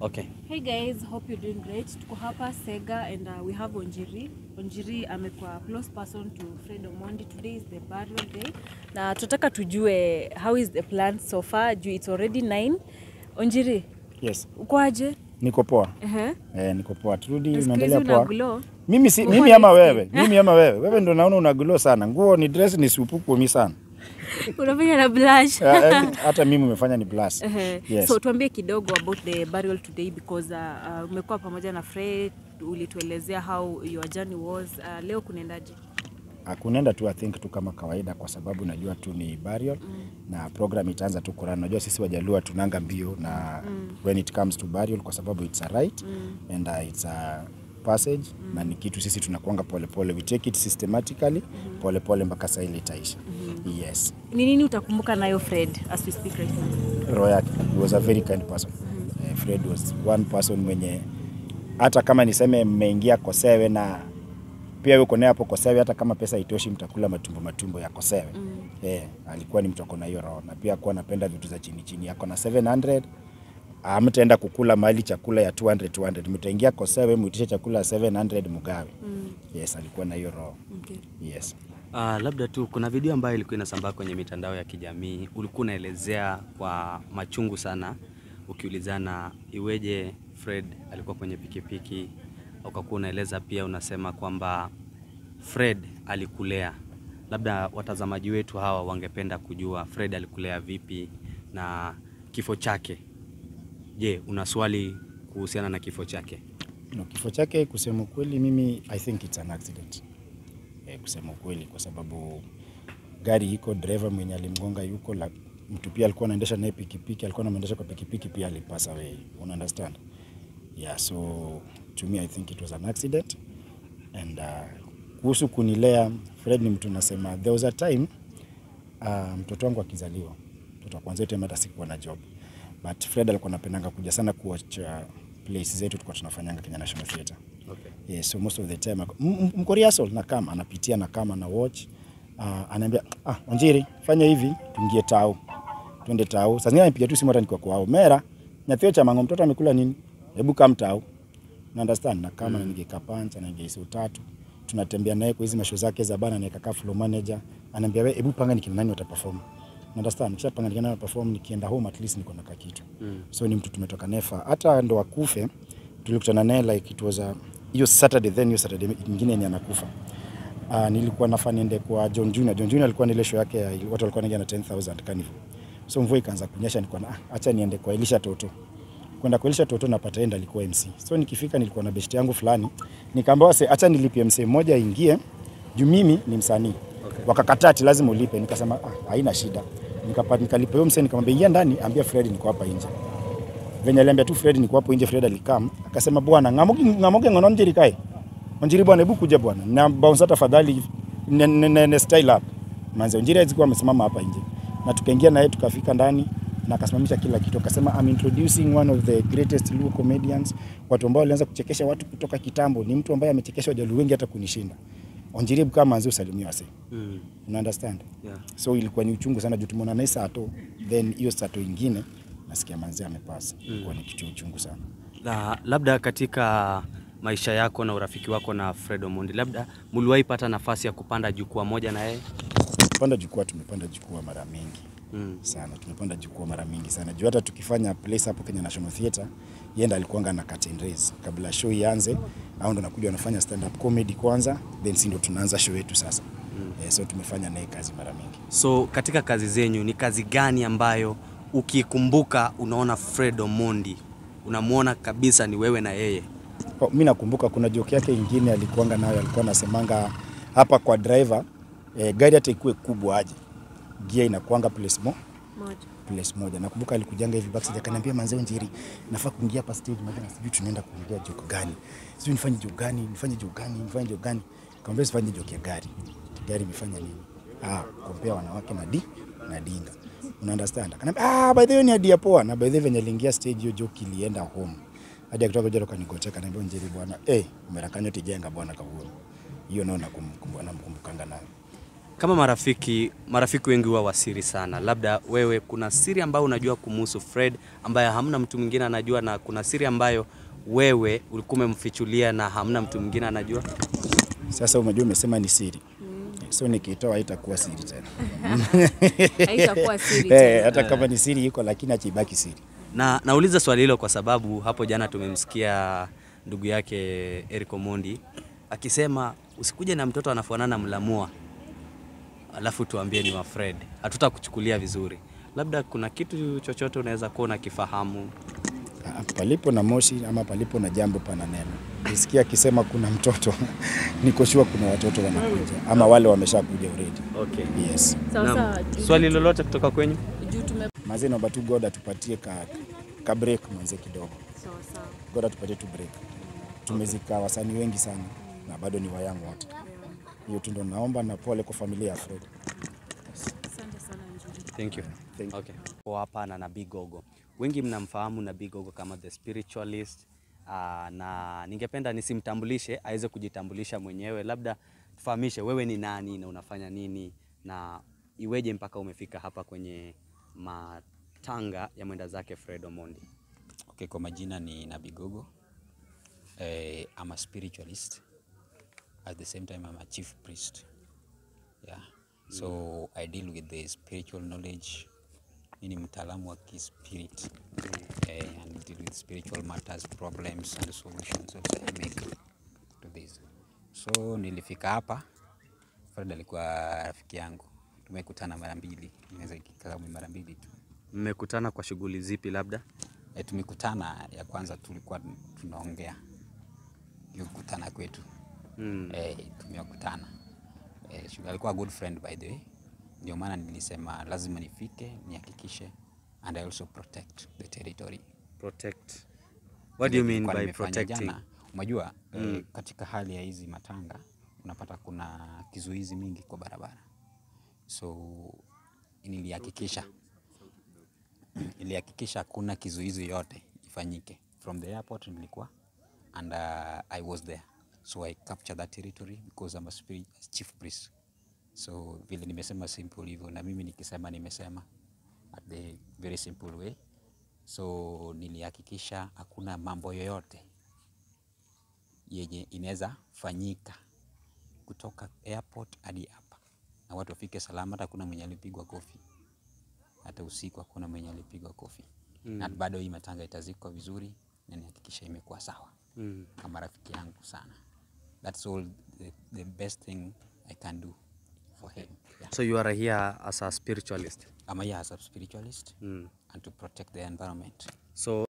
Okay. Hey guys, hope you're doing great. Tuko hapa Sega and uh, we have Onjiri. Onjiri amekuwa close person to Fred Omondi. Today is the burial day. Na tunataka tujue how is the plan so far juu it's already 9. Onjiri, Yes, uko aje? niko poa. Ehe. Eh, niko poa. Turudi, Siku hizi unaendelea una poa. glow. Mimi si, Uko mimi ama light wewe? skin. Mimi ama wewe? Wewe ndo naona una glow sana. Nguo ni dress ni supuku mi sana. Unafanya na blush. Eh, eh, Hata mimi umefanya ni blast. Ehe. Yes. So tuambie kidogo about the burial today because uh, uh, umekuwa pamoja na Fred, ulituelezea how your journey was. Uh, leo kunaendaje? Akunaenda tu I think tu kama kawaida kwa sababu najua tu ni burial na program itaanza tu kurana. Najua sisi Wajaluo tunanga mbio na when it comes to burial kwa sababu it's a right and uh, it's a passage na ni kitu sisi tunakuanga polepole. We take it systematically polepole mpaka saa ile itaisha. Yes. Ni nini utakumbuka nayo Fred as we speak right now? roho yake. He was a very kind person. Eh, Fred was one person mwenye hata kama niseme mmeingia Kosewe na pia yuko naye hapo Kosewe, hata kama pesa itoshi, mtakula matumbo matumbo ya Kosewe. Eh, alikuwa ni mtu ako na hiyo roho, na pia alikuwa anapenda vitu za chini chini. Ako na 700 amtaenda kukula mahali chakula ya 200 200, mtaingia Kosewe muitishe chakula ya 700 mugawe. Yes, alikuwa na hiyo roho. Okay. Yes. Uh, labda tu kuna video ambayo ilikuwa inasambaa kwenye mitandao ya kijamii, ulikuwa unaelezea kwa machungu sana, ukiulizana iweje Fred alikuwa kwenye pikipiki, ukakuwa unaeleza pia, unasema kwamba Fred alikulea. Labda watazamaji wetu hawa wangependa kujua Fred alikulea vipi na kifo chake. Je, una swali kuhusiana na kifo chake? No, kifo chake kusema ukweli, mimi I think it's an accident eh, kusema ukweli, kwa sababu gari iko, driver mwenye alimgonga yuko, la, mtu pia alikuwa anaendesha naye pikipiki, alikuwa anaendesha kwa pikipiki pia alipasa away, una understand? Yeah, so to me I think it was an accident and uh, kuhusu kunilea, Fred ni mtu nasema, there was a time uh, mtoto wangu akizaliwa, mtoto wa kwanza yote hata sikuwa na job but Fred alikuwa anapendanga kuja sana kuwatch uh, plays zetu tulikuwa tunafanyanga Kenya National Theatre. Okay. Yeah, so most of the time ako- m- m- mko rehearsal na kama anapitia na kama na watch uh, anaambia ah, Wanjiri fanya hivi tuingie tao twende tao. Sasa zingine anipiga tu simu hata nikiwa kwao mera nyathio cha mango mtoto amekula nini, hebu kam tao na understand na kama mm. ningeka pancha na ningeisu tatu tunatembea naye kwa hizi masho zake za bana, naeka ka flow manager anaambia wewe, hebu panga nikina nani wataperform na understand, nikisha panga nikina nani wataperform, nikienda home at least niko na kakitu mm. so ni mtu tumetoka nefa, hata ndo akufe tulikutana naye like it was a hiyo Saturday, then hiyo Saturday nyingine ni anakufa. Uh, nilikuwa nafaa niende kwa John Junior. John Junior alikuwa na ile show yake ya watu walikuwa wanaingia na 10000 carnival. So mvua ikaanza kunyesha, nilikuwa na ah, acha niende kwa Elisha Toto. Kwenda kwa Elisha Toto napata enda alikuwa MC. So nikifika nilikuwa na best yangu fulani, nikaambia wase acha nilipie MC mmoja aingie juu mimi ni msanii. Okay. Wakakataa ati lazima ulipe. Nikasema ah, haina shida. Nikapata nikalipa huyo msanii nikamwambia ingia ndani, ambia Fred niko hapa nje. Venye aliambia tu Fred niko hapo nje, Fred alikam akasema, bwana ngamogi ngamogi ngono njiri kai Onjiri bwana, hebu kuja bwana, na bounce tafadhali, ne, ne, ne, ne style up manze. Onjiri alikuwa amesimama hapa nje na tukaingia naye tukafika ndani na akasimamisha kila kitu, akasema I'm introducing one of the greatest Luo comedians, watu ambao walianza kuchekesha watu kutoka kitambo. Ni mtu ambaye amechekesha Wajaluo wengi hata kunishinda. Onjiri hebu kama manze usalimie wase, Mm. una understand? Yeah. So ilikuwa ni uchungu sana juu tumeona naye sato, then hiyo sato ingine nasikia manze amepasa. Ilikuwa ni kitu uchungu sana. La, labda katika maisha yako na urafiki wako na Fred Omondi, labda mliwahi pata nafasi ya kupanda jukwaa moja na yeye? Kupanda jukwaa, tumepanda jukwaa mara mingi Mm. sana tumepanda jukwaa mara mingi sana juu hata tukifanya place hapo Kenya National Theatre yeye ndo alikuanga na curtain raise kabla show ianze, au ndo nakuja wanafanya stand up comedy kwanza, then si ndo tunaanza show yetu sasa. Mm. Eh, so tumefanya naye kazi mara mingi. So katika kazi zenyu ni kazi gani ambayo ukikumbuka unaona Fred Omondi unamwona kabisa ni wewe na yeye? Oh, mi nakumbuka kuna joke yake ingine alikuanga nayo, alikuwa anasemanga hapa kwa driver eh, gari hata ikuwe kubwa aje, gia inakuanga place mo Moja. place moja. Nakumbuka alikujanga hivi backstage akaniambia, manzee Njeri, nafaa kuingia hapa stage moja na sijui tunaenda kuongea joke gani, sijui nifanye joke gani, nifanye joke gani, nifanye joke gani. Kaambia sifanye joke ya gari. Gari imefanya nini? Ah, kompea wanawake na di na dinga. Una understand? Akaniambia, ah, by the way ni idea poa. Na by the way venye aliingia stage hiyo joke ilienda home. Hadi akitoka jero kanigotea kaniambia, Njeri bwana, eh, umerakanywa tijenga bwana kaburi. Hiyo nao nakumbuka namkumbukanga nayo. Kama marafiki, marafiki wengi huwa wasiri sana. Labda wewe kuna siri ambayo unajua kumuhusu Fred ambayo hamna mtu mwingine anajua, na kuna siri ambayo wewe ulikuwa umemfichulia na hamna mtu mwingine anajua. Sasa umejua umesema ni siri. So nikitoa haitakuwa siri tena. Haitakuwa siri Eh, tena. hata kama ni siri iko lakini achibaki siri. Na nauliza swali hilo kwa sababu hapo jana tumemsikia ndugu yake Eric Omondi akisema usikuje na mtoto anafanana mlamua alafu tuambie ni wa Fred, hatutakuchukulia vizuri. Labda kuna kitu chochote unaweza kuwa unakifahamu. Ah, Palipo na moshi ama palipo na jambo pana neno. Nisikia akisema kuna mtoto, niko sure kuna watoto wanakuja ama wale wameshakuja already. Okay. Yes. Sasa Naam. Swali lolote kutoka kwenyu? juu tume Mazee naomba tu God atupatie ka, ka break mwanze kidogo. sawa sawa. God atupatie tu break. Tumezika wasanii wengi sana na bado ni wayangu wote. Hiyo tu ndo naomba na pole kwa familia ya Fred. Asante sana Njuri. Thank you. Thank you. Okay. Kwa hapa na Nabii Gogo. Wengi mnamfahamu Nabii Gogo kama the spiritualist. Uh, na ningependa nisimtambulishe aweze kujitambulisha mwenyewe, labda tufahamishe wewe ni nani na unafanya nini na iweje mpaka umefika hapa kwenye matanga ya mwenda zake Fred Omondi. Okay, kwa majina ni Nabigogo. Eh, I'm a spiritualist. At the same time, I'm a chief priest. Yeah. So I deal with the spiritual knowledge. Mimi ni mtaalamu wa kispirit. Eh, and deal with spiritual matters, problems and solutions also I make to this. So nilifika hapa. Fred alikuwa rafiki yangu. Tumekutana mara mbili. Naweza ikikaa mara mbili tu. Mmekutana kwa shughuli zipi labda? E, tumekutana ya kwanza tulikuwa tunaongea hiyo kukutana kwetu Mm. e, tumekutana e, alikuwa a good friend by the way, ndio maana nilisema lazima nifike nihakikishe and I also protect the territory. Protect. What do you mean Nilikuwa by nimefanya protecting? Jana, unajua eh, katika hali ya hizi matanga unapata kuna kizuizi mingi kwa barabara, so nilihakikisha nilihakikisha hakuna kizuizi yote ifanyike from the airport nilikuwa and uh, I was there so I captured that territory because I'm a spirit, chief priest so vile nimesema simple hivyo na mimi nikisema nimesema at the very simple way so nilihakikisha hakuna mambo yoyote yenye inaweza fanyika kutoka airport hadi hapa na watu wafike salama hata hakuna mwenye alipigwa kofi hata usiku hakuna mwenye alipigwa kofi mm. na bado hii matanga itazikwa vizuri na nihakikisha imekuwa sawa Mm. kama rafiki yangu sana that's all the, the best thing I can do for him yeah. So you are here as a spiritualist. I'm here as a spiritualist Mm. and to protect the environment So